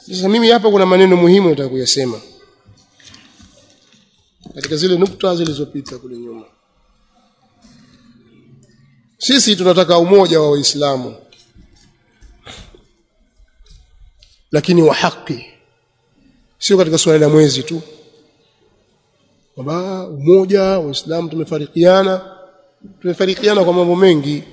sasa mimi hapa kuna maneno muhimu nataka kuyasema katika zile nukta zilizopita kule nyuma sisi tunataka umoja wa waislamu lakini wa haki sio katika suala la mwezi tu kwamba umoja waislamu tumefarikiana tumefarikiana kwa mambo mengi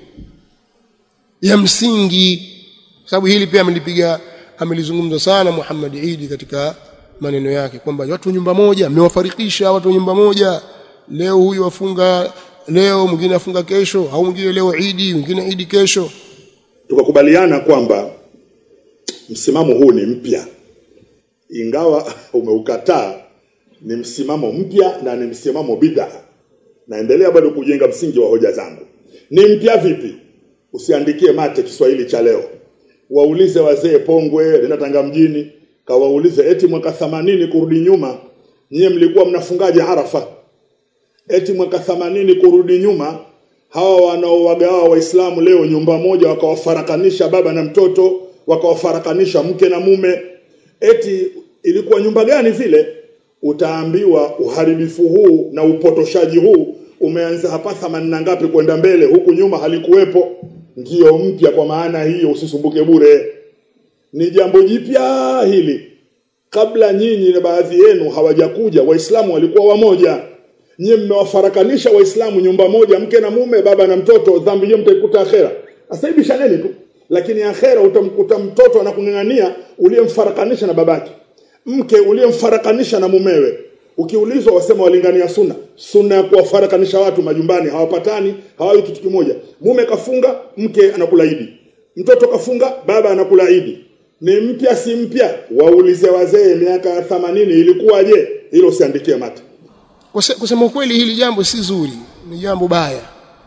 ya msingi sababu hili pia amelipiga amelizungumza sana Muhammad Idi katika maneno yake kwamba watu nyumba moja amewafarikisha watu nyumba moja leo huyu wafunga leo mwingine afunga kesho au mwingine leo Idi mwingine Idi kesho tukakubaliana kwamba msimamo huu ni mpya ingawa umeukataa ni msimamo mpya na ni msimamo bid'a naendelea bado kujenga msingi wa hoja zangu ni mpya vipi usiandikie mate Kiswahili cha leo waulize wazee Pongwe linatanga mjini kawaulize eti mwaka 80 kurudi nyuma nyie mlikuwa mnafungaje Arafa eti mwaka 80 kurudi nyuma hawa wanaowagawa waislamu leo nyumba moja wakawafarakanisha baba na mtoto wakawafarakanisha mke na mume eti ilikuwa nyumba gani vile utaambiwa uharibifu huu na upotoshaji huu umeanza hapa thamani na ngapi kwenda mbele huku nyuma halikuwepo ndiyo mpya kwa maana hiyo usisumbuke bure ni jambo jipya hili kabla nyinyi na baadhi yenu hawajakuja waislamu walikuwa wamoja nyinyi mmewafarakanisha waislamu nyumba moja mke na mume baba na mtoto dhambi hiyo mtaikuta akhera sasa hivi shaneni tu lakini akhera utamkuta mtoto anakung'ang'ania uliyemfarakanisha na babake mke uliyemfarakanisha na mumewe ukiulizwa wasema walingania sunna sunna ya kuwafarakanisha watu majumbani hawapatani hawawi kitu kimoja mume kafunga mke anakula idi mtoto kafunga baba anakula idi ni mpya si mpya waulize wazee miaka 80 ilikuwaje hilo usiandikie mate Kuse- kusema ukweli hili jambo si zuri ni jambo baya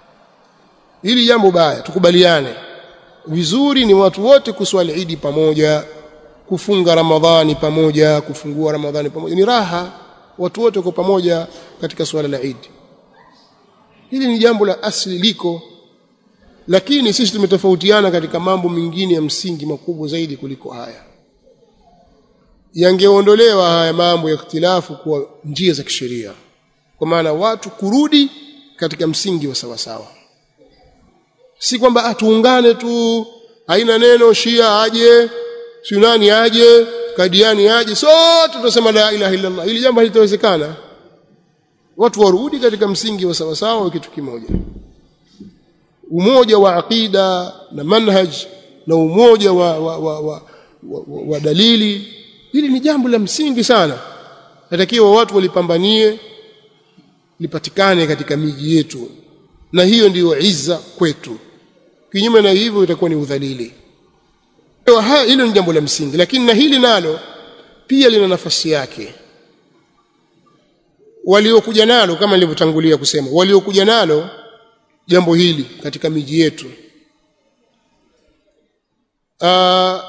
hili jambo baya tukubaliane vizuri ni watu wote kuswali idi pamoja kufunga ramadhani pamoja kufungua ramadhani pamoja ni raha watu wote kwa pamoja katika swala la idi hili ni jambo la asili liko lakini sisi tumetofautiana katika mambo mengine ya msingi makubwa zaidi kuliko haya yangeondolewa haya mambo ya ikhtilafu kwa njia za kisheria kwa maana watu kurudi katika msingi wa sawasawa si kwamba atuungane tu haina neno shia aje sunani aje kadiani aje sote tunasema la ilaha illa allah hili jambo halitawezekana watu warudi katika msingi wa sawasawa wa kitu kimoja umoja wa aqida na manhaj na umoja wa, wa, wa, wa, wa, wa, wa dalili hili ni jambo la msingi sana natakiwa watu walipambanie lipatikane katika miji yetu na hiyo ndiyo izza kwetu kinyume na hivyo itakuwa ni udhalili Kwa haya hilo ni jambo la msingi lakini na hili nalo pia lina nafasi yake waliokuja nalo kama nilivyotangulia kusema waliokuja nalo jambo hili katika miji yetu Aa,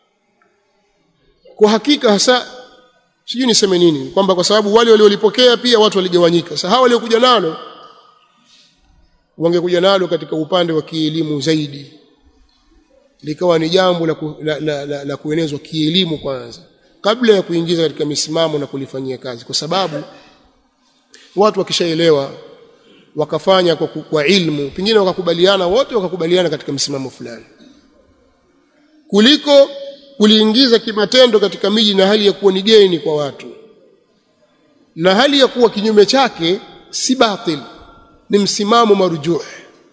kwa hakika hasa sijui niseme nini kwamba kwa sababu wale waliolipokea pia watu waligawanyika sasa hawa waliokuja nalo wangekuja nalo katika upande wa kielimu zaidi likawa ni jambo la, ku, la, la, la, la kuenezwa kielimu kwanza kabla ya kuingiza katika misimamo na kulifanyia kazi kwa sababu watu wakishaelewa wakafanya kwa, ku- kwa ilmu pengine wakakubaliana wote wakakubaliana katika msimamo fulani kuliko kuliingiza kimatendo katika miji na hali ya kuwa ni geni kwa watu na hali ya kuwa kinyume chake si batil ni msimamo marujuh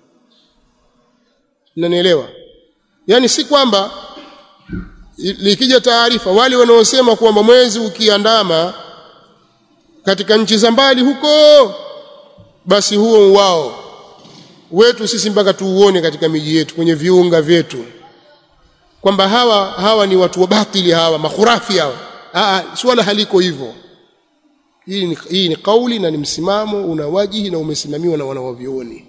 nanielewa yani si kwamba i- likija taarifa wale wanaosema kwamba mwezi ukiandama katika nchi za mbali huko basi huo wao wetu sisi mpaka tuuone katika miji yetu kwenye viunga vyetu kwamba hawa hawa ni watu wa batili hawa makhurafi hawa Aa, swala haliko hivyo hii ni, hii ni kauli na ni msimamo una wajihi na umesimamiwa na wanawavyuoni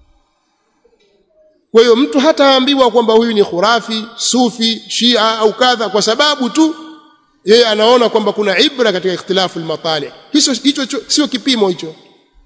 kwa hiyo mtu hataambiwa kwamba huyu ni khurafi sufi shia au kadha kwa sababu tu yeye anaona kwamba kuna ibra katika ikhtilafu almatali hicho hicho cho- sio kipimo hicho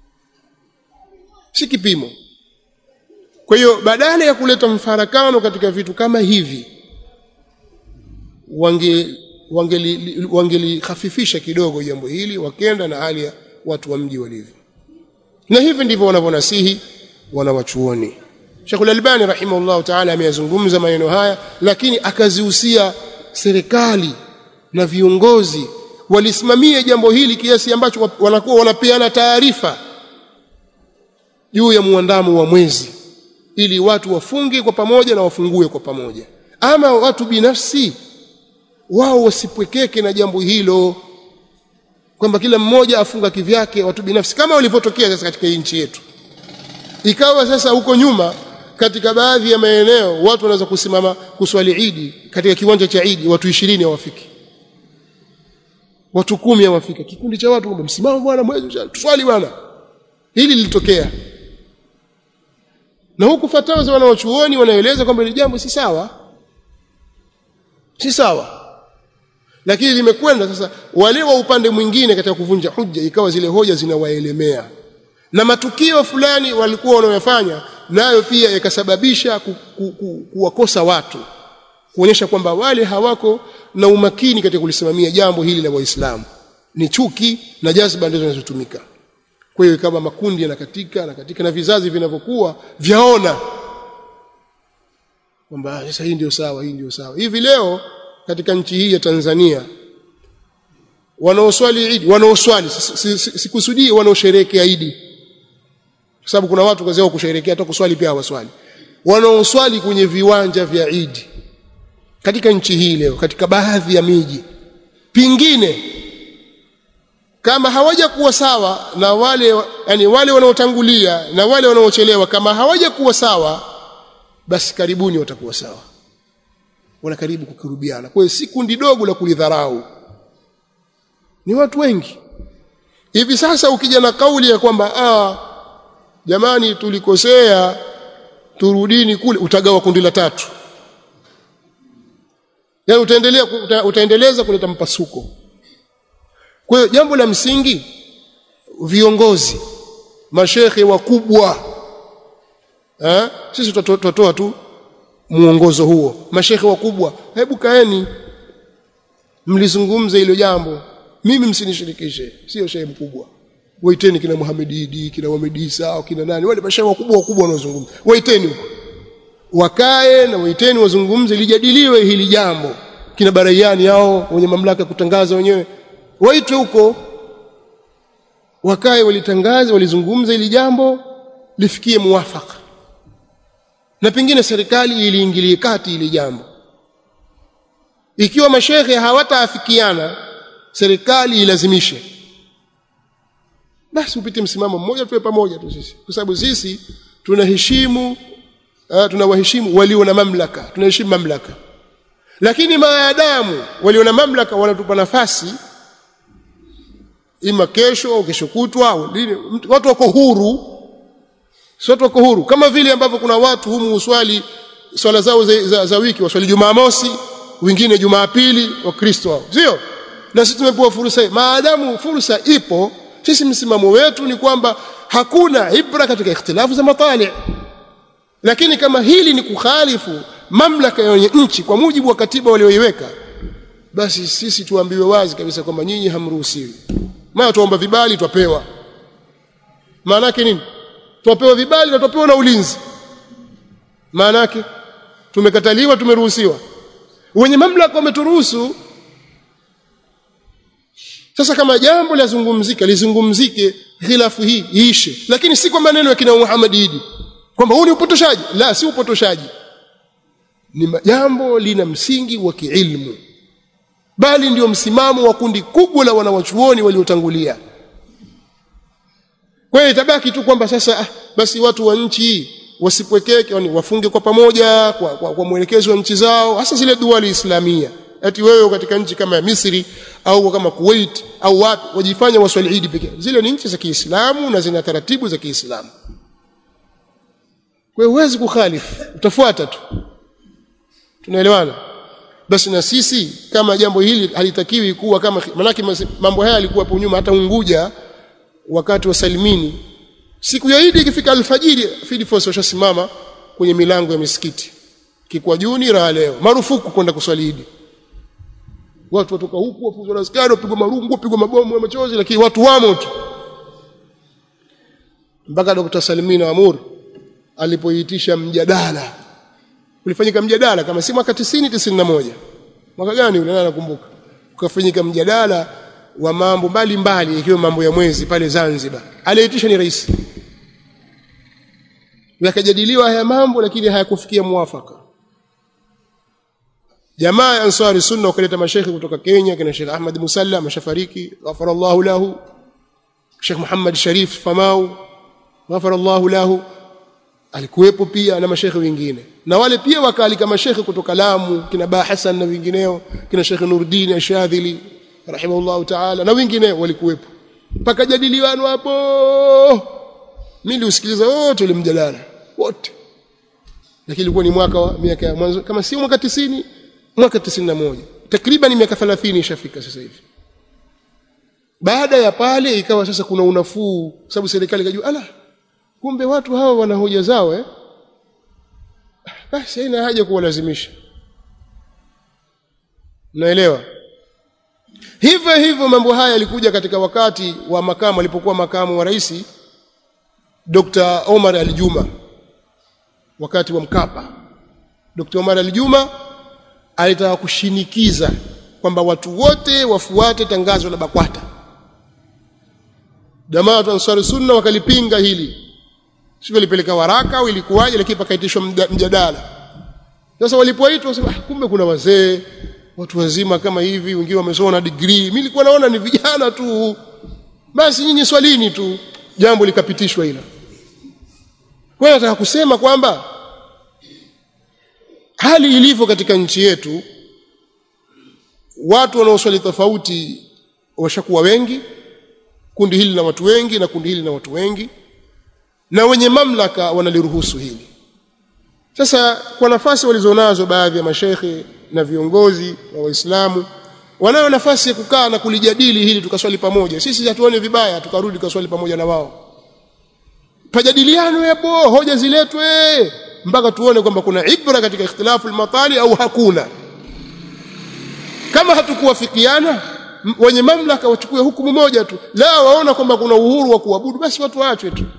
si kipimo kwa hiyo badala ya kuleta mfarakano katika vitu kama hivi wangeli wangelihafifisha kidogo jambo hili wakenda na hali ya watu wa mji walivyo na hivi ndivyo wanavyonasihi wanawachuoni Sheikh Al-Albani rahimahullah ta'ala ameyazungumza maneno haya lakini akazihusia serikali na viongozi walisimamia jambo hili kiasi ambacho wanakuwa wanapeana taarifa juu ya muandamo wa mwezi ili watu wafunge kwa pamoja na wafungue kwa pamoja ama watu binafsi wao wasipwekeke na jambo hilo kwamba kila mmoja afunga kivyake watu binafsi kama walivyotokea sasa katika nchi yetu ikawa sasa huko nyuma katika baadhi ya maeneo watu wanaweza kusimama kuswali Idi katika kiwanja cha Idi watu 20 hawafiki watu kumi hawafiki kikundi cha watu msimamo bwana mwezi tuswali bwana hili lilitokea na huku fatawa za wanaochuoni wanaeleza kwamba ni jambo si sawa si sawa lakini limekwenda sasa wale wa upande mwingine katika kuvunja hujja ikawa zile hoja zinawaelemea na matukio fulani walikuwa wanayofanya nayo pia yakasababisha ku, ku, ku, kuwakosa watu kuonyesha kwamba wale hawako na umakini katika kulisimamia jambo hili la waislamu ni chuki na jazba ndizo zinazotumika kwa hiyo kama makundi yanakatika na katika na vizazi vinavyokuwa vyaona kwamba sasa hii ndio sawa hii ndio sawa hivi leo katika nchi hii ya Tanzania wanaoswali Idi wanaoswali sikusudii si, si, wanaosherehekea Idi kwa sababu kuna watu kazi yao kusherehekea hata kuswali pia hawaswali wanaoswali kwenye viwanja vya Idi katika nchi hii leo katika baadhi ya miji pingine kama hawajakuwa sawa na wale yani wale wanaotangulia na wale wanaochelewa kama hawajakuwa sawa basi karibuni watakuwa sawa wala karibu kukurubiana kwa hiyo si kundi dogo la kulidharau ni watu wengi hivi sasa ukija na kauli ya kwamba ah jamani tulikosea turudini kule utagawa kundi la tatu yaani utaendelea uta, utaendeleza kuleta mpasuko kwa hiyo jambo la msingi viongozi mashekhe wakubwa eh sisi tutatoa tu muongozo huo mashekhe wakubwa hebu kaeni mlizungumze hilo jambo mimi msinishirikishe sio shehe mkubwa waiteni kina Muhammad Idi kina Muhammad Isa au kina nani wale mashehe wakubwa wakubwa wanaozungumza waiteni huko wakae na waiteni wazungumze lijadiliwe hili jambo kina baraiani hao wenye mamlaka ya kutangaza wenyewe waitwe huko wakae walitangaze walizungumza hili jambo lifikie muwafaka na pengine serikali iliingilie kati ili jambo ikiwa mashehe hawataafikiana serikali ilazimishe basi upite msimamo mmoja tuwe pamoja tu sisi kwa sababu sisi tunaheshimu uh, tunawaheshimu walio na mamlaka tunaheshimu mamlaka lakini maadamu walio na mamlaka wanatupa nafasi ima kesho au kesho kutwa au lini watu wako huru si watu wako huru kama vile ambavyo kuna watu humu uswali swala zao za, za, za wiki waswali Jumamosi wengine Jumapili wa Kristo hao sio na sisi tumepewa fursa hii maadamu fursa ipo sisi msimamo wetu ni kwamba hakuna ibra katika ikhtilafu za matali lakini kama hili ni kukhalifu mamlaka ya nchi kwa mujibu wa katiba walioiweka basi sisi tuambiwe wazi kabisa kwamba nyinyi hamruhusiwi maana tuomba vibali twapewa maana yake nini twapewa vibali na twapewa na ulinzi maana yake tumekataliwa tumeruhusiwa wenye mamlaka wameturuhusu sasa kama jambo lazungumzika lizungumzike khilafu hii iishe lakini si kwa maneno ya kina Muhammad Idi kwamba huu ni upotoshaji la si upotoshaji ni jambo lina msingi wa kiilmu bali ndio msimamo wa kundi kubwa la wanawachuoni waliotangulia kwa hiyo itabaki tu kwamba sasa ah, basi watu wa nchi wasipwekeke yani wafunge kwa pamoja kwa, kwa, kwa mwelekezo wa nchi zao hasa zile duali islamia ati wewe katika nchi kama ya Misri au kama Kuwait au wapi wajifanya waswali Eid pekee zile ni nchi za Kiislamu na zina taratibu za Kiislamu kwa hiyo huwezi kukhalifu utafuata tu tunaelewana basi na sisi kama jambo hili halitakiwi kuwa kama manake mambo haya yalikuwa hapo nyuma hata Unguja wakati wa Salimini siku ya Eid ikifika alfajiri Field Force washasimama kwenye milango ya misikiti Kikwajuni raha leo marufuku kwenda kuswali Eid watu watoka huku wafuzwa na askari wapigwa marungu wapigwa mabomu ya machozi lakini watu wamo tu mpaka Dr. Salimina Amur alipoitisha mjadala ulifanyika mjadala kama si mwaka 90 91 mwaka gani ule nakumbuka ukafanyika mjadala wa mambo mbalimbali ikiwa mambo ya mwezi pale Zanzibar aliyeitisha ni rais yakajadiliwa haya mambo lakini hayakufikia mwafaka jamaa ya ansari sunna wakaleta mashaikhi kutoka Kenya kina Sheikh Ahmad Musalla mashafariki ghafarallahu lahu Sheikh Muhammad Sharif Famau ghafarallahu lahu alikuwepo pia na mashaikhi wengine na wale pia wakaalika mashaikhi kutoka Lamu kina Ba Hassan na wengineo kina Sheikh Nuruddin Ashadhili rahimahullahu ta'ala na wengine walikuwepo mpaka jadiliwano hapo mimi niliusikiliza wote ule mjadala wote lakini ilikuwa ni mwaka wa miaka ya mwanzo kama si mwaka 90 mwaka 91 takriban miaka 30 ishafika sasa hivi baada ya pale ikawa sasa kuna unafuu sababu serikali ikajua ala kumbe watu hawa wana hoja zao eh basi haina haja kuwalazimisha naelewa hivyo hivyo mambo haya yalikuja katika wakati wa makamu alipokuwa makamu wa rais Dr. Omar Aljuma wakati wa Mkapa Dr. Omar Aljuma alitaka kushinikiza kwamba watu wote wafuate tangazo la BAKWATA jamaa wa Ansari Sunna wakalipinga hili sivyo lipeleka waraka au ilikuwaje lakini pakaitishwa mjadala sasa walipoitwa wasema kumbe kuna wazee watu wazima kama hivi wengine wamesoma na degree mimi nilikuwa naona ni vijana tu basi nyinyi swalini tu jambo likapitishwa hilo kwa nataka kusema kwamba hali ilivyo katika nchi yetu watu wanaoswali tofauti washakuwa wengi kundi hili na watu wengi na kundi hili na watu wengi na wenye mamlaka wanaliruhusu hili sasa kwa nafasi walizonazo baadhi ya mashekhe na viongozi wa Waislamu wanayo nafasi ya kukaa na kulijadili hili tukaswali pamoja sisi hatuone vibaya tukarudi tukaswali pamoja na wao pajadiliano yapo hoja ziletwe mpaka tuone kwamba kuna ibra katika ikhtilafu al-matali au hakuna kama hatukuwafikiana wenye mamlaka wachukue hukumu moja tu la waona kwamba kuna uhuru wa kuabudu basi watu waachwe tu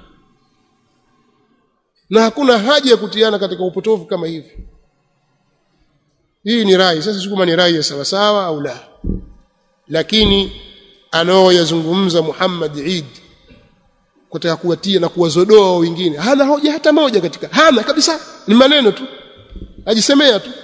na hakuna haja ya kutiana katika upotofu kama hivi hii ni rai sasa sikuma ni rai ya sawa sawa au la lakini anaoyazungumza Muhammad Eid kutaka kuwatia na kuwazodoa wengine hana hoja hata moja katika hana kabisa ni maneno tu ajisemea tu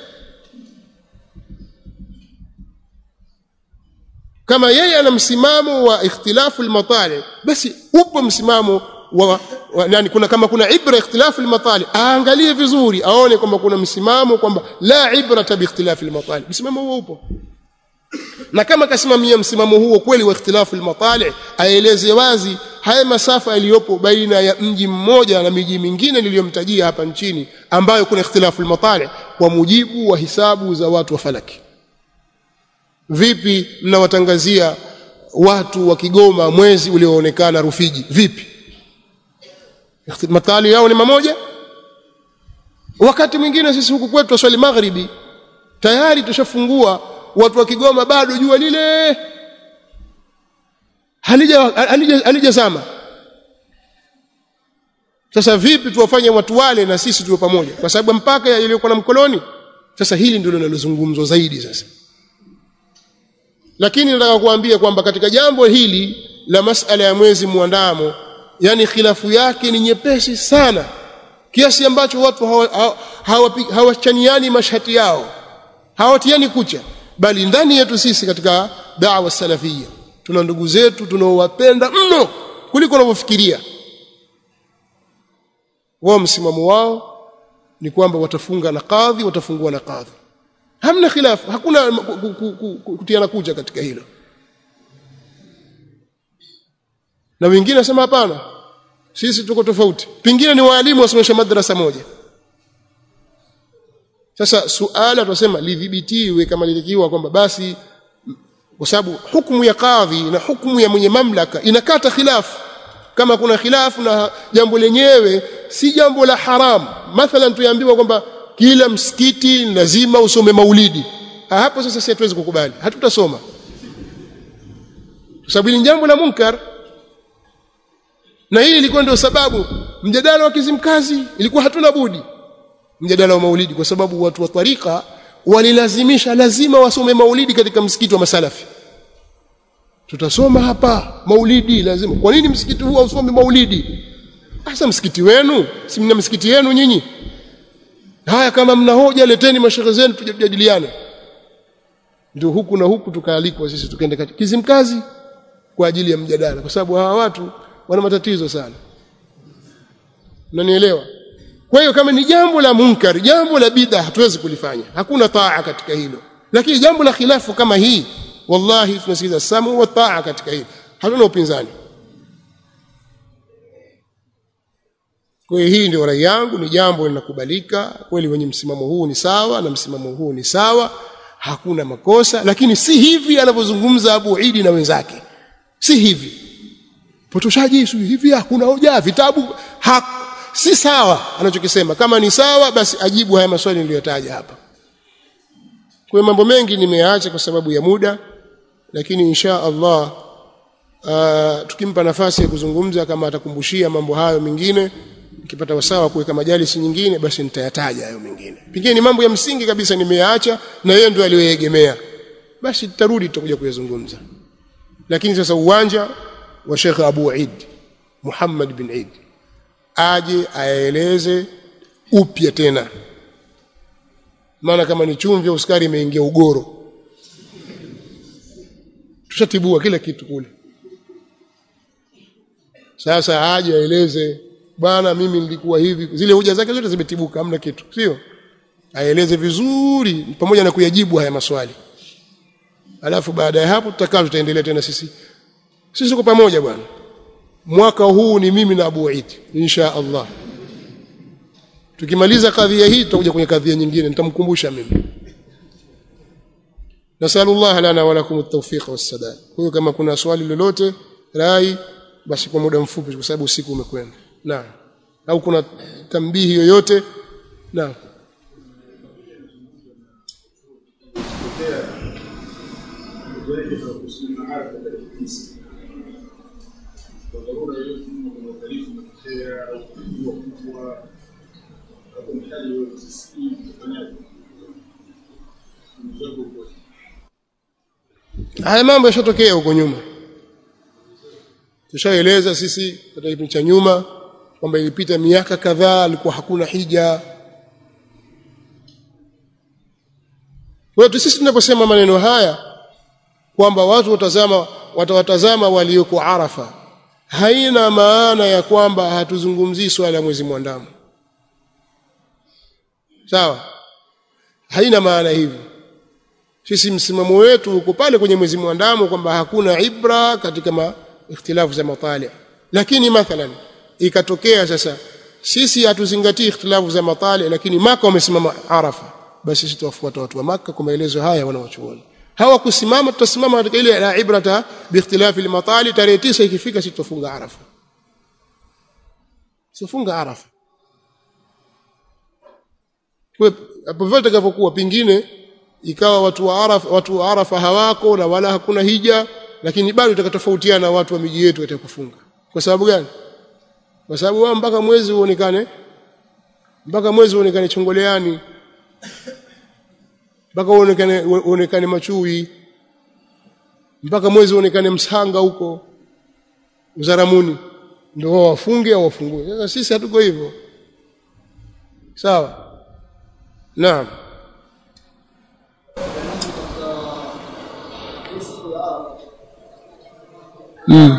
kama yeye ana msimamo wa ikhtilafu al-matali basi upo msimamo wa, wa nani kuna kama kuna ibra ikhtilafu al-matali aangalie vizuri aone kwamba kuna msimamo kwamba la ibrata bi ikhtilafi al-matali msimamo huo upo na kama kasimamia msimamo huo kweli wa ikhtilafu al-matali aeleze wazi haya masafa yaliyopo baina ya mji mmoja na miji mingine niliyomtajia hapa nchini ambayo kuna ikhtilafu al-matali kwa mujibu wa hisabu za watu wa falaki vipi mnawatangazia watu wa Kigoma mwezi ulioonekana Rufiji vipi matali yao ni mamoja wakati mwingine sisi huku kwetu twaswali magharibi tayari tushafungua watu wa Kigoma bado jua lile halija halija halijazama sasa vipi tuwafanye watu wale na sisi tuwe pamoja kwa sababu mpaka iliyokuwa na mkoloni sasa hili ndilo linalozungumzwa zaidi sasa lakini nataka kuambia kwamba katika jambo hili la masala ya mwezi muandamo yani khilafu yake ni nyepesi sana kiasi ambacho watu hawachaniani hawa, hawa mashati yao hawatiani kucha bali ndani yetu sisi katika da'wa salafia tuna ndugu zetu tunaowapenda mno kuliko wanavyofikiria wao msimamo wao ni kwamba watafunga na kadhi watafungua na kadhi hamna khilafu hakuna kutiana kuja katika hilo na wengine nasema hapana sisi tuko tofauti pengine ni waalimu wasomesha madrasa moja sasa suala tunasema lidhibitiwe kama lilikiwa kwamba basi kwa sababu hukumu ya kadhi na hukumu ya mwenye mamlaka inakata khilafu kama kuna khilafu na jambo lenyewe si jambo la haram mathalan tuambiwa kwamba kila msikiti lazima usome maulidi Ah, hapo sasa si hatuwezi kukubali hatutasoma kwa sababu ni jambo la munkar na hii ilikuwa ndio sababu mjadala wa Kizimkazi ilikuwa hatuna budi mjadala wa maulidi kwa sababu watu wa tarika walilazimisha lazima wasome maulidi katika msikiti wa masalafi tutasoma hapa maulidi lazima kwa nini msikiti huu hausome maulidi hasa msikiti wenu si mna msikiti yenu nyinyi haya kama mna hoja leteni mashehe zenu tujadiliane ndio huku na huku tukaalikwa sisi tukaenda katika Kizimkazi kwa ajili ya mjadala kwa sababu hawa watu wana matatizo sana unanielewa kwa hiyo kama ni jambo la munkar jambo la bid'a hatuwezi kulifanya hakuna taa katika hilo lakini jambo la khilafu kama hii wallahi tunasikiza samu wa taa katika hili hatuna upinzani kwa hiyo hii ndio rai yangu ni jambo linakubalika kweli wenye msimamo huu ni sawa na msimamo huu ni sawa hakuna makosa lakini si hivi anavyozungumza Abu Idi na wenzake si hivi potoshaji si hivi hakuna hoja vitabu ha, si sawa anachokisema kama ni sawa basi ajibu haya maswali niliyotaja hapa kwa mambo mengi nimeacha kwa sababu ya muda lakini insha Allah uh, tukimpa nafasi ya kuzungumza kama atakumbushia mambo hayo mengine nikipata wasawa kuweka majalisi nyingine basi nitayataja hayo mengine pengine ni mambo ya msingi kabisa nimeyaacha na yeye ndio aliyoegemea basi tutarudi tutakuja kuyazungumza lakini sasa uwanja wa Sheikh Abu Eid Muhammad bin Eid aje aeleze upya tena maana kama ni chumvi au sukari imeingia ugoro tushatibua kila kitu kule sasa aje aeleze bwana mimi nilikuwa hivi zile hoja zake zote zimetibuka hamna kitu sio aeleze vizuri pamoja na kuyajibu haya maswali alafu baada ya hapo tutakaa tutaendelea tena sisi sisi tuko pamoja bwana mwaka huu ni mimi na Abu Eid insha Allah tukimaliza kadhia hii tutakuja kwenye kadhia nyingine nitamkumbusha mimi nasallallahu lana wa lakum at-tawfiq was-sadad kwa hiyo kama kuna swali lolote rai basi kwa muda mfupi kwa sababu usiku umekwenda naam au kuna tambihi yoyote naam haya mambo yashatokea huko nyuma tushaeleza sisi katika kipindi cha nyuma kwamba ilipita miaka kadhaa alikuwa hakuna hija kwa sisi tunaposema maneno haya kwamba watu watazama watawatazama walioko Arafa haina maana ya kwamba hatuzungumzii swala la mwezi mwandamo sawa haina maana hivyo sisi msimamo wetu uko pale kwenye mwezi mwandamo kwamba hakuna ibra katika ma ikhtilafu za matali lakini mathalan ikatokea sasa sisi hatuzingatii ikhtilafu za matali lakini maka wamesimama arafa basi sisi tuwafuata watu wa maka kwa maelezo haya wanawachuoni hawakusimama tutasimama katika ile la ibrata biikhtilafi almatali tarehe 9 ikifika sisi tufunga arafa tufunga arafa kwa hapo vile takavyokuwa pingine ikawa watu wa arafa watu wa arafa hawako na wala hakuna hija lakini bado itakatofautiana na watu wa miji yetu katika kufunga kwa sababu gani kwa sababu wao mpaka mwezi uonekane mpaka mwezi uonekane chongoleani mpaka uonekane uonekane machui mpaka mwezi uonekane msanga huko uzaramuni ndio wao wafunge au wafungue sasa sisi hatuko hivyo sawa naam mm.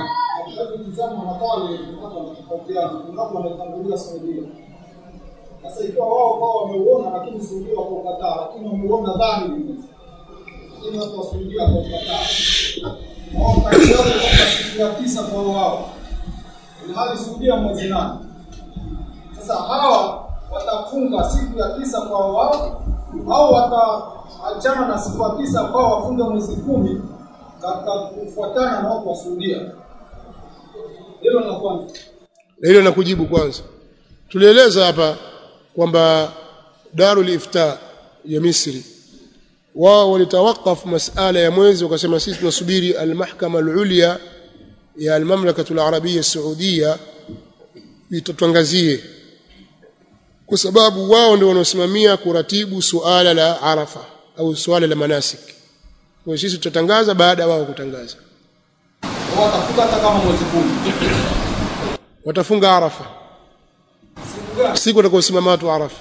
Sasa ikiwa wao kwao wameuona lakini Saudia wakaukataa, lakini wameuona dhahiri, lakini watu wa Saudia wakaukataa. Wao katika siku ya tisa kwa wao, ilhali Saudia mwezi nane. Sasa hawa watafunga siku ya tisa kwa wao au wataachana na siku ya tisa kwao wafunge mwezi kumi katika kufuatana na watu wa Saudia. Hilo la kwanza. hilo na kujibu kwanza tulieleza hapa kwamba Darul Ifta ya Misri wao walitawakaf masala ya mwezi wakasema sisi tunasubiri almahkama alulya ya almamlakatu alarabia saudia itatuangazie kwa sababu wao ndio wanaosimamia kuratibu suala la arafa au suala la manasik kwa sisi tutatangaza baada ya wao kutangaza watafuta hata kama mwezi kumi watafunga arafa siku gani siku watakaosimama watu arafa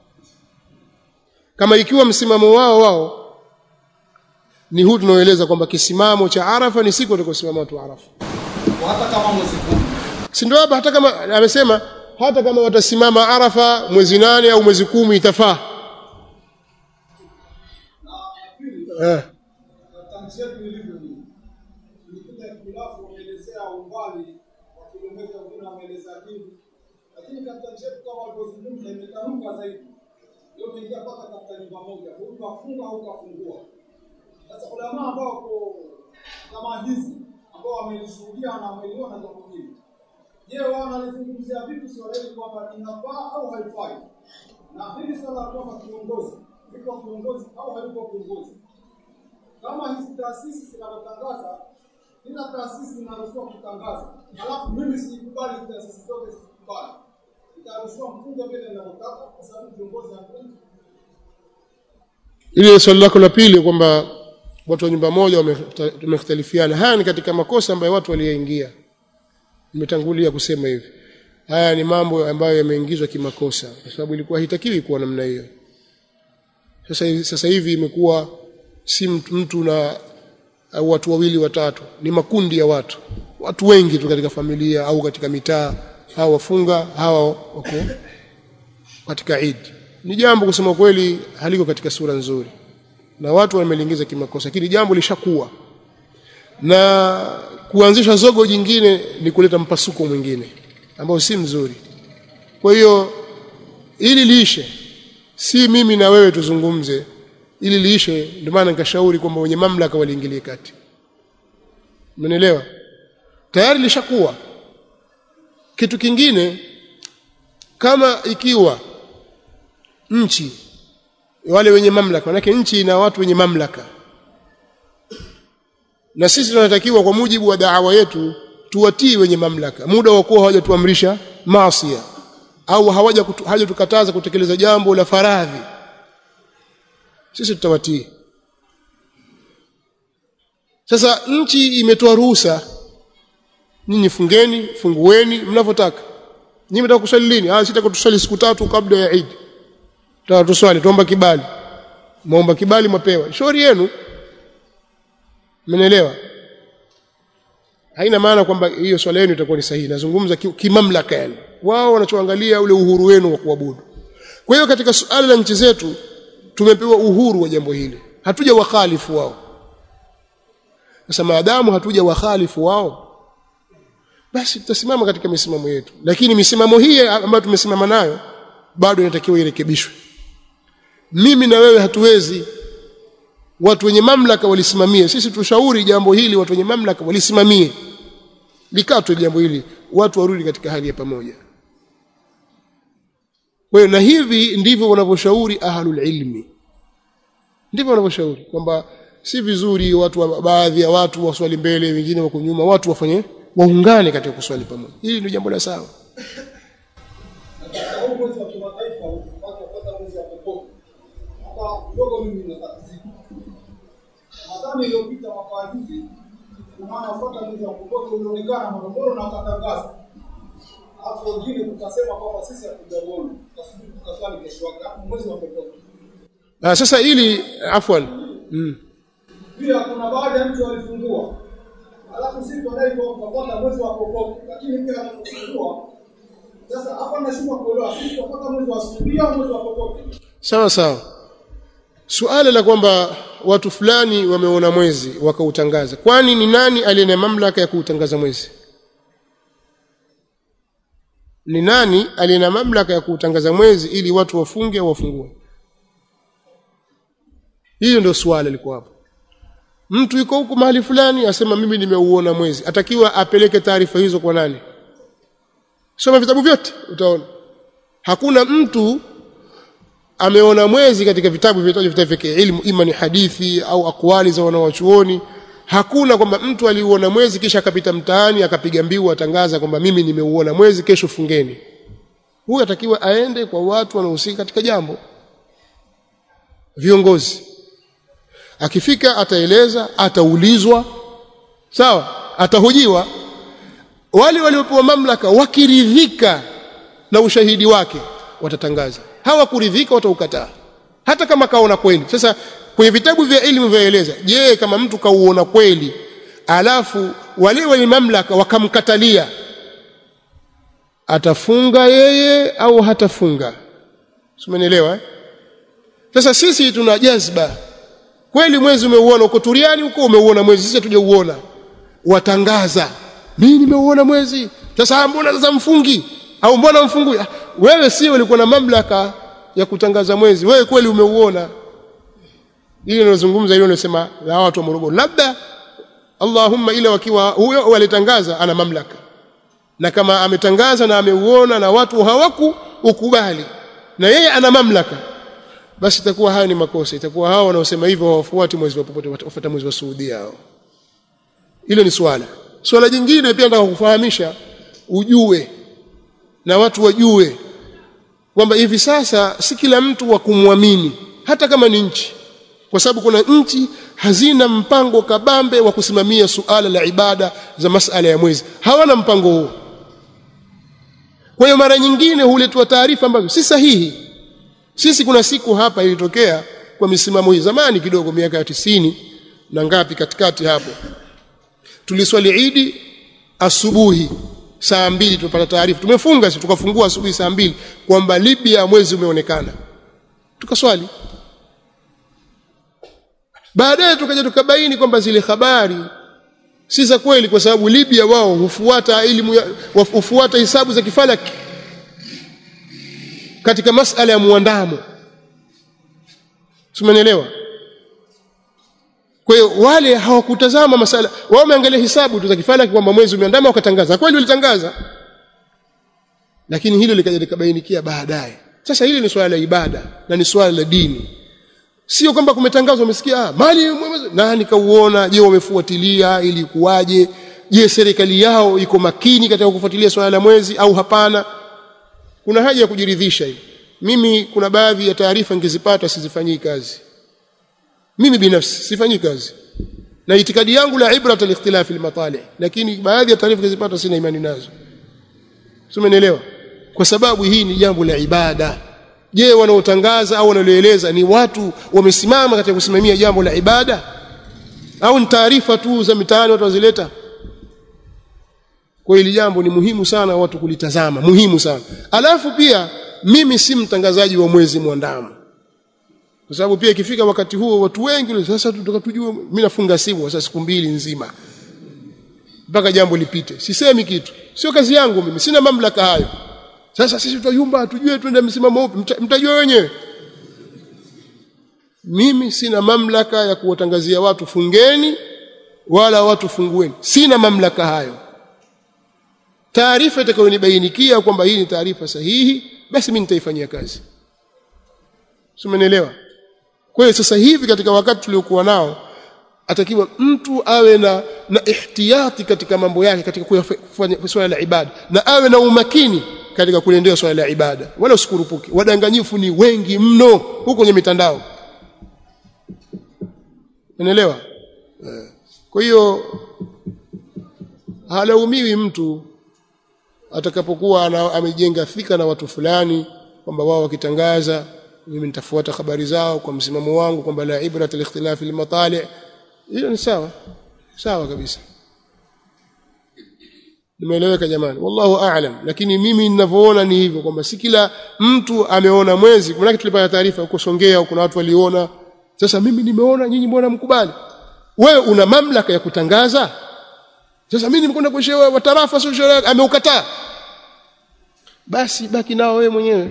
kama ikiwa msimamo wao wao ni huu tunaoeleza kwamba kisimamo cha arafa ni siku watakaosimama watu arafa hata kama mwezi kumi si ndio hapa hata kama amesema hata kama watasimama arafa mwezi nane au mwezi kumi itafaa eh. katika nchi yetu ilivyo hii ilikuja hitilafu wameelezea umbali wa kilomita wengine wameelezea dini lakini katika nchi yetu kama walivyozungumza imetanuka zaidi hiyo imeingia mpaka katika nyumba moja huyu kafunga au kafungua sasa ulama ambao wako kama hizi ambao wamelishuhudia na wameliona jambo hili je wao wanalizungumzia vipi swala hili kwamba inafaa au haifai na hili swala la kwamba kiongozi liko kiongozi au hayuko kiongozi kama hizi taasisi zinavyotangaza, kila taasisi inaruhusiwa kutangaza, alafu mimi sikubali hizi taasisi zote zikubali, itaruhusiwa mfunge vile ninavyotaka, kwa sababu kiongozi hakuna. ile swali lako la pili kwamba watu wa nyumba moja wamefta- wamekhtalifiana haya ni katika makosa ambayo watu waliyaingia nimetangulia kusema hivi haya ni mambo ambayo yameingizwa kimakosa kwa sababu ilikuwa haitakiwi kuwa namna hiyo sasa hivi, sasa hivi imekuwa si mtu, mtu na au watu wawili watatu ni makundi ya watu watu wengi tu katika familia au katika mitaa hawa wafunga hawa wako katika Eid ni jambo kusema kweli haliko katika sura nzuri na watu wameliingiza kimakosa lakini jambo lishakuwa na kuanzisha zogo jingine ni kuleta mpasuko mwingine ambao si mzuri kwa hiyo ili liishe si mimi na wewe tuzungumze ili liishe ndio maana nikashauri kwamba wenye mamlaka waliingilie kati umenielewa tayari lishakuwa kitu kingine kama ikiwa nchi wale wenye mamlaka manake nchi ina watu wenye mamlaka na sisi tunatakiwa kwa mujibu wa daawa yetu tuwatii wenye mamlaka muda wa kuwa hawajatuamrisha maasi au hawaja kutu- hawajatukataza kutekeleza jambo la faradhi sisi tutawatii sasa nchi imetoa ruhusa nyinyi fungeni fungueni mnavyotaka nyinyi mtaka kuswali lini ah sitaka tuswali siku tatu kabla ya Eid tutaka tuswali tuomba kibali muomba kibali mapewa shauri yenu mmenielewa haina maana kwamba hiyo swala yenu itakuwa ni sahihi nazungumza ki- kimamlaka yani wao wanachoangalia ule uhuru wenu wa kuabudu kwa hiyo katika suala la nchi zetu tumepewa uhuru wa jambo hili hatuja wakhalifu wao sasa maadamu hatuja wakhalifu wao basi tutasimama katika misimamo yetu lakini misimamo hii ambayo tumesimama nayo bado inatakiwa irekebishwe mimi na wewe hatuwezi watu wenye mamlaka walisimamie sisi tushauri jambo hili watu wenye mamlaka walisimamie likatwe jambo hili watu warudi katika hali ya pamoja kwa hiyo na hivi ndivyo wanavyoshauri ahlul ilmi ndivyo wanavyoshauri kwamba si vizuri watu wa, baadhi ya watu waswali mbele wengine wako nyuma watu wafanye waungane katika kuswali pamoja hili ndio jambo la sawa katika huu mwezi wa kimataifa watu wapata mwezi wa popote hapa kidogo mimi natatizika nadhani iliyopita mwaka juzi maana wafuata mwezi wa popote ulionekana Morogoro na wakatangaza alafu wengine tukasema kwamba sisi hatujauona tukasubiri tukaswali kesho yake hapo mwezi wa popote ah, sasa ili afwan mm. pia kuna baadhi ya mtu walifungua alafu sisi tunadai kwa tutapata mwezi wa popote lakini pia wanapofungua sasa hapa nashindwa kuelewa sisi tutapata mwezi wa asubuhi au mwezi wa popote sawa sawa suala la kwamba watu fulani wameona mwezi wakautangaza kwani ni nani aliye na mamlaka ya kuutangaza mwezi ni nani aliye na mamlaka ya kuutangaza mwezi ili watu wafunge au wafungue hiyo ndio swala liko hapo mtu yuko huko mahali fulani asema mimi nimeuona mwezi atakiwa apeleke taarifa hizo kwa nani soma vitabu vyote utaona hakuna mtu ameona mwezi katika vitabu vinaitwa vitabu vya ilmu ima ni hadithi au akwali za wanawachuoni hakuna kwamba mtu aliuona mwezi kisha akapita mtaani akapiga mbiu atangaza kwamba mimi nimeuona mwezi kesho fungeni huyu atakiwa aende kwa watu wanaohusika katika jambo viongozi akifika ataeleza ataulizwa sawa atahojiwa wale waliopewa mamlaka wakiridhika na ushahidi wake watatangaza hawakuridhika wataukataa hata kama kaona kweli sasa kwenye vitabu vya elimu vyaeleza je kama mtu kauona kweli alafu wale wenye mamlaka wakamkatalia atafunga yeye au hatafunga simenielewa eh? sasa sisi tuna jazba kweli mwezi umeuona uko turiani huko umeuona mwezi sisi hatujauona watangaza mimi nimeuona mwezi sasa mbona sasa mfungi au mbona mfungui wewe sio ulikuwa na mamlaka ya kutangaza mwezi wewe kweli umeuona hili ninazungumza hilo nasema la watu wa Morogoro labda Allahumma ila wakiwa huyo walitangaza ana mamlaka na kama ametangaza na ameuona na watu hawaku ukubali na yeye ana mamlaka basi itakuwa haya ni makosa itakuwa hao wanaosema hivyo hawafuati mwezi wa popote wafuata mwezi wa Saudi hao hilo ni swala swala jingine pia nataka kufahamisha ujue na watu wajue kwamba hivi sasa si kila mtu wa kumwamini hata kama ni nchi kwa sababu kuna nchi hazina mpango kabambe wa kusimamia suala la ibada za masala ya mwezi hawana mpango huo kwa hiyo mara nyingine huletwa taarifa ambazo si sahihi sisi kuna siku hapa ilitokea kwa misimamo hii zamani kidogo miaka ya tisini na ngapi katikati hapo tuliswali idi asubuhi saa mbili tupata taarifa tumefunga sisi tukafungua asubuhi saa mbili kwamba Libya mwezi umeonekana tukaswali baadaye tukaja tukabaini kwamba zile habari si za kweli kwa sababu Libya wao hufuata elimu hufuata hisabu za kifalaki katika masala ya muandamo Simenielewa kwa hiyo wale hawakutazama masala wao wameangalia hisabu tu za kifalaki kwamba mwezi umeandama wakatangaza kweli walitangaza lakini hilo likaja likabainikia baadaye sasa hili ni swala la ibada na ni swala la dini sio kwamba kumetangazwa umesikia mali nani kauona je wamefuatilia ili kuwaje je serikali yao iko makini katika kufuatilia swala la mwezi au hapana kuna haja ya kujiridhisha hivi mimi kuna baadhi ya taarifa ngizipata sizifanyii kazi mimi binafsi sifanyii kazi na itikadi yangu la ibrat al-ikhtilaf al-matali lakini baadhi ya taarifa ngizipata sina imani nazo Simenielewa? Kwa sababu hii ni jambo la ibada. Je, wanaotangaza au wanaoeleza ni watu wamesimama katika kusimamia jambo la ibada au ni taarifa tu za mitaani watu wazileta? Kwa hili jambo ni muhimu sana watu kulitazama, muhimu sana. Alafu pia mimi si mtangazaji wa mwezi mwandamo. Kwa sababu pia ikifika wakati huo watu wengi sasa tutaka tujue mimi nafunga simu sasa siku mbili nzima mpaka jambo lipite. Sisemi kitu. Sio kazi yangu mimi, sina mamlaka hayo. Sasa sisi tutayumba tujue twende msimamo upi, mtajua wenyewe. Mimi sina mamlaka ya kuwatangazia watu fungeni wala watu fungueni. Sina mamlaka hayo. Taarifa itakayonibainikia kwamba hii ni taarifa sahihi, basi mimi nitaifanyia kazi. Simenielewa? Kwa hiyo sasa hivi katika wakati tuliokuwa nao atakiwa mtu awe na na ihtiyati katika mambo yake katika kufanya swala la ibada na awe na umakini katika kuliendea swala la ibada wala usikurupuke wadanganyifu ni wengi mno huko kwenye mitandao unaelewa kwa hiyo halaumiwi mtu atakapokuwa amejenga thika na watu fulani kwamba wao wakitangaza mimi nitafuata habari zao kwa msimamo wangu kwamba la ibrat al-ikhtilaf al-matali' hilo ni sawa sawa kabisa nimeeleweka jamani wallahu a'lam lakini mimi ninavyoona ni hivyo kwamba si kila mtu ameona mwezi maana tulipata taarifa huko Songea kuna watu waliona sasa mimi nimeona nyinyi mbona mkubali wewe una mamlaka ya kutangaza sasa mimi nimekwenda kwa shehe wa tarafa sio shehe ameukataa basi baki nao wewe mwenyewe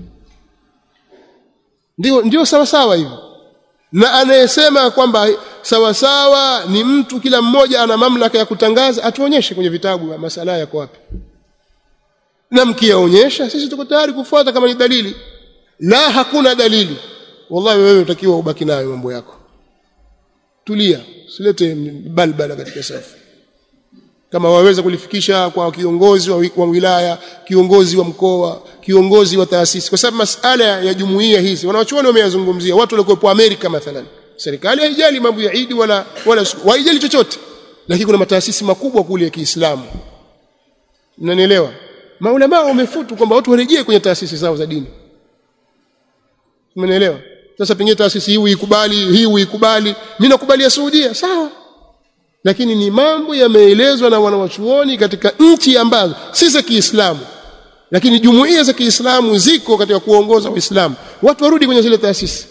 ndio ndio sawa sawa hivyo na anayesema kwamba sawa sawa ni mtu kila mmoja ana mamlaka ya kutangaza atuonyeshe kwenye vitabu masala yako wapi na mkiyaonyesha sisi tuko tayari kufuata kama ni dalili la hakuna dalili wallahi wewe utakiwa ubaki nayo mambo yako tulia usilete balbala katika safu kama waweza kulifikisha kwa kiongozi wa, wa wilaya kiongozi wa mkoa kiongozi wa taasisi kwa sababu masala ya jumuiya hizi wanawachuoni wameyazungumzia watu waliokuwepo Amerika mathalan serikali haijali mambo ya Idi wala wala haijali chochote lakini kuna mataasisi makubwa kule ya Kiislamu mnanielewa maulama wamefutu kwamba watu warejee kwenye taasisi zao za dini mnanielewa sasa pengine taasisi hii uikubali hii uikubali mimi nakubalia Saudia sawa lakini ni mambo yameelezwa na wanawachuoni katika nchi ambazo si za Kiislamu lakini jumuiya za Kiislamu ziko katika kuongoza Uislamu watu warudi kwenye zile taasisi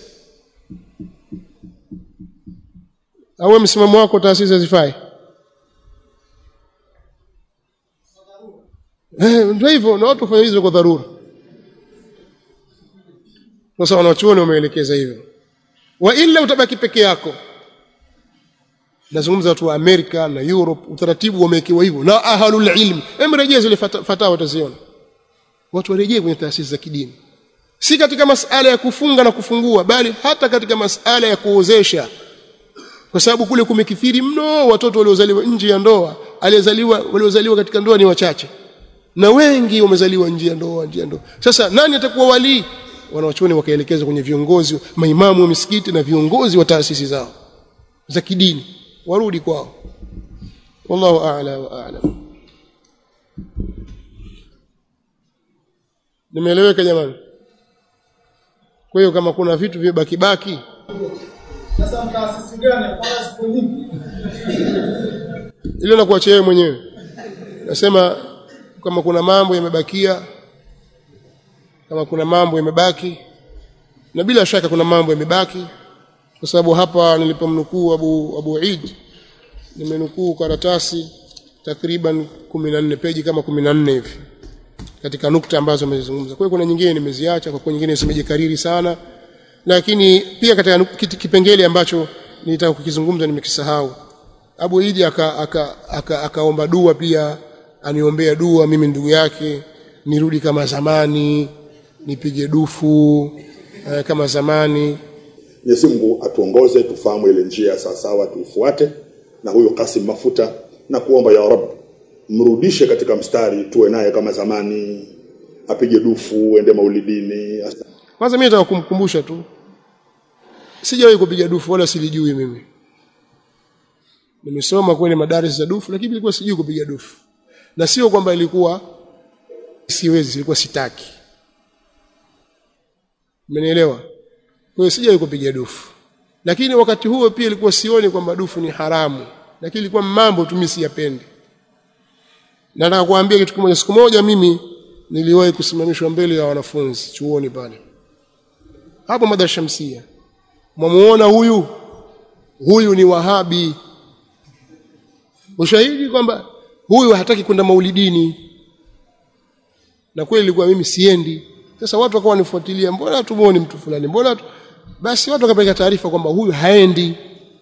au msimamo wako taasisi hazifai eh ndio hivyo na watu wafanya hizo kwa dharura sasa wanachuoni wameelekeza hivyo wa illa utabaki peke yako nazungumza watu wa Amerika na Europe utaratibu wamewekewa hivyo na ahlul ilm emrejea zile fatawa utaziona watu warejee kwenye taasisi za kidini si katika masala ya kufunga na kufungua bali hata katika masala ya kuozesha kwa sababu kule kumekithiri mno watoto waliozaliwa nje ya ndoa aliyezaliwa waliozaliwa katika ndoa ni wachache na wengi wamezaliwa nje ya ndoa nje ya ndoa sasa nani atakuwa walii wanawachuoni wakaelekeza kwenye viongozi maimamu wa misikiti na viongozi wa taasisi zao za kidini warudi kwao wallahu a'la wa a'lam nimeeleweka jamani kwa hiyo kama kuna vitu vibaki baki Sasa mtaasisi gani kwa siku nyingi? ile nakuachia wewe mwenyewe nasema kama kuna mambo yamebakia kama kuna mambo yamebaki na bila shaka kuna mambo yamebaki kwa sababu hapa nilipomnukuu Abu Abu Eid nimenukuu karatasi takriban 14 peji kama 14 hivi katika nukta ambazo amezungumza. Kwa hiyo kuna nyingine nimeziacha kwa kuwa nyingine zimejikariri sana lakini pia katika kipengele ambacho nilitaka kukizungumza nimekisahau. Abu Eid akaomba aka, aka, aka dua pia aniombea dua mimi ndugu yake nirudi kama zamani nipige dufu eh, kama zamani Mwenyezi Mungu atuongoze tufahamu ile njia sawa sawa tuifuate na huyo Kasim Mafuta na kuomba ya Rabb mrudishe katika mstari tuwe naye kama zamani apige dufu ende maulidini kwanza mimi nataka kumkumbusha tu sijawahi kupiga dufu wala silijui mimi nimesoma kwenye madaris za dufu lakini nilikuwa sijui kupiga dufu na sio kwamba ilikuwa siwezi ilikuwa sitaki Umenielewa? Kwa hiyo sijawahi kupiga dufu. Lakini wakati huo pia ilikuwa sioni kwamba dufu ni haramu. Lakini ilikuwa mambo tu mimi siyapendi. Na nataka kuambia kitu kimoja siku moja mimi niliwahi kusimamishwa mbele ya wanafunzi chuoni pale. Hapo Madar Shamsia. Mwamuona huyu? Huyu ni Wahabi. Ushahidi kwamba huyu hataki kwenda maulidini. Na kweli ilikuwa mimi siendi. Sasa watu wakawa wanifuatilia, mbona tumuone mtu fulani? Mbona tu... basi watu wakapeleka taarifa kwamba huyu haendi.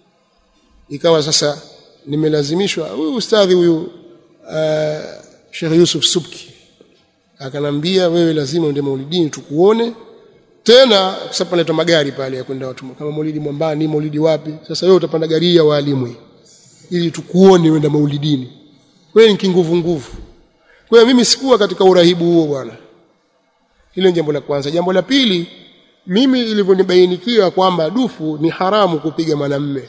Ikawa sasa nimelazimishwa huyu ustadhi huyu uh, Sheikh Yusuf Subki akanambia wewe lazima uende maulidini tukuone tena sasa panaleta magari pale ya kwenda watu kama maulidi Mwambani maulidi wapi sasa wewe utapanda gari ya walimu ili tukuone wenda maulidini wewe ni kinguvu nguvu kwa hiyo mimi sikuwa katika urahibu huo bwana hilo ni jambo la kwanza jambo la pili mimi ilivyonibainikia kwamba dufu ni haramu kupiga mwanamme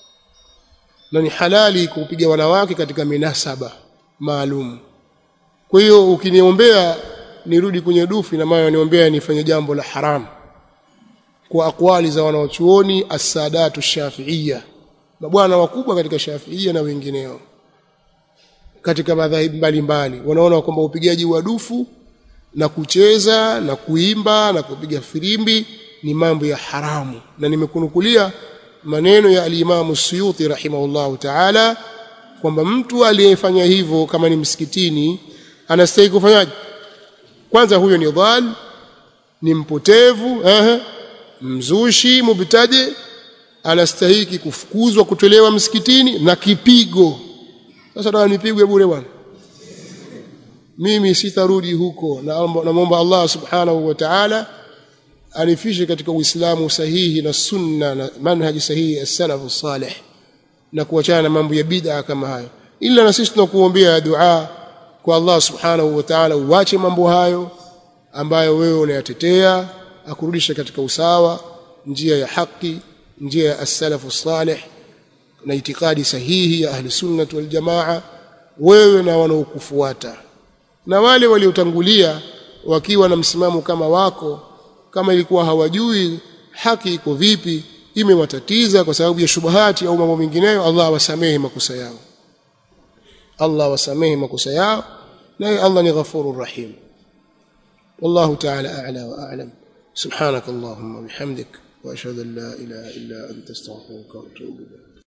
na ni halali kupiga wanawake katika minasaba maalum kwa hiyo ukiniombea nirudi kwenye dufu ina maana niombea nifanye jambo la haramu kwa akwali za wanaochuoni as-sadatu shafi'iyya mabwana wakubwa katika shafi'iyya na wengineo katika madhahibu mbalimbali wanaona kwamba upigaji wa dufu na kucheza na kuimba na kupiga firimbi ni mambo ya haramu na nimekunukulia maneno ya al-Imam Suyuti rahimahullahu ta'ala kwamba mtu aliyefanya hivyo kama ni msikitini anastahili kufanyaje kwanza huyo ni dhal ni mpotevu eh mzushi mubtadi anastahili kufukuzwa kutolewa msikitini na kipigo sasa nataka nipigwe bure bwana mimi sitarudi huko na namuomba Allah subhanahu wa ta'ala anifishe katika uislamu sahihi na sunna na manhaji sahihi ya salafu salih na kuachana na mambo ya bid'a kama hayo ila na sisi tunakuombea dua kwa Allah subhanahu wa ta'ala uache mambo hayo ambayo wewe unayatetea akurudisha katika usawa njia ya haki njia ya as-salafu salih na itikadi sahihi ya ahli sunnah wal jamaa wewe na wanaokufuata na wale waliotangulia wakiwa na msimamo kama wako kama ilikuwa hawajui haki iko vipi imewatatiza kwa sababu ya shubahati au mambo mengineyo Allah wasamehe makosa yao Allah wasamehe makosa yao na Allah ni ghafurur rahim والله تعالى أعلى وأعلم سبحانك اللهم وبحمدك وأشهد أن لا إله إلا أنت استغفرك وأتوب إليك